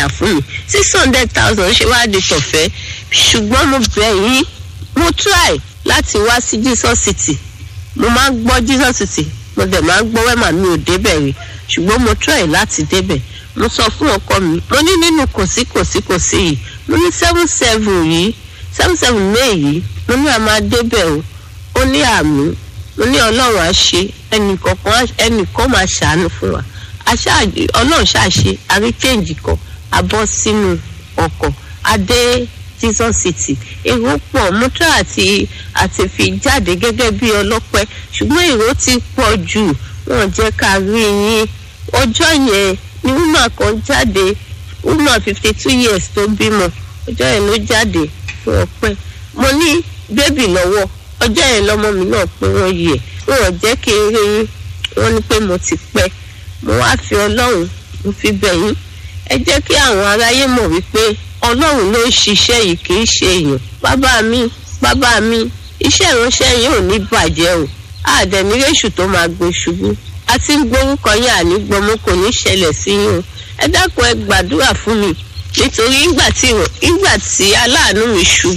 fún mi six hundred thousand ṣe wá di tọ̀fẹ́ ṣùgbọ́n mo bẹ̀ yín mo try láti wá sí jesus city mo máa ń gbọ́ jesus city mo dẹ̀ máa ń gbọ́ wẹ́mà mi ò débẹ̀ rí ṣùgbọ́n mo try láti débẹ̀ mo sọ fún ọkọ mi mo ní nínú kòsí kòsí kòsí yìí mo ní seven seven yìí seven seven may yìí mo ní a máa débẹ̀ o ó ní àmì mo ní ọlọ́run á ṣe ẹnìkọ̀ọ̀kan ẹnìkan máa ṣàánú fún wa aṣáájú ọlọ́run ṣàṣe àrí change kan a bọ́ sínú ọkọ̀ adé jesus city èrò pọ̀ mọ́tò àti àti fi jáde gẹ́gẹ́ bí ọlọ́pẹ́ ṣùgbọ́n èrò ti pọ̀ jù wọ́n jẹ́ ká rí yín ọjọ́ yẹn ni woman kan jáde woman fifty two years tó bímọ ọjọ́ yẹn ló jáde fún ọpẹ́ mo ní bébì lọ́wọ́ ọjọ́ yẹn lọ́mọ mi náà pé wọ́n yẹ wọ́n jẹ́ kí n rí yín wọ́n ní pé mo ti pẹ́ mo wá fi ọlọ́run mo fi bẹ̀ yín ẹ jẹ́ kí àwọn aráyé mọ̀ wípé ọlọ́run ló ń ṣiṣẹ́ yìí kì í ṣe èèyàn bàbá mi bàbá mi iṣẹ́ ìránṣẹ́ yìí ò ní bàjẹ́ o àdẹ̀nírèṣù tó máa gbé ṣubú a ti ń gbórúkọ yín àní gbọmọ kò ní ṣẹlẹ̀ sí yín o ẹ dákun ẹ gbàdúrà fún mi nítorí ìgbà tí ìgbà tí aláàánú mi ṣubú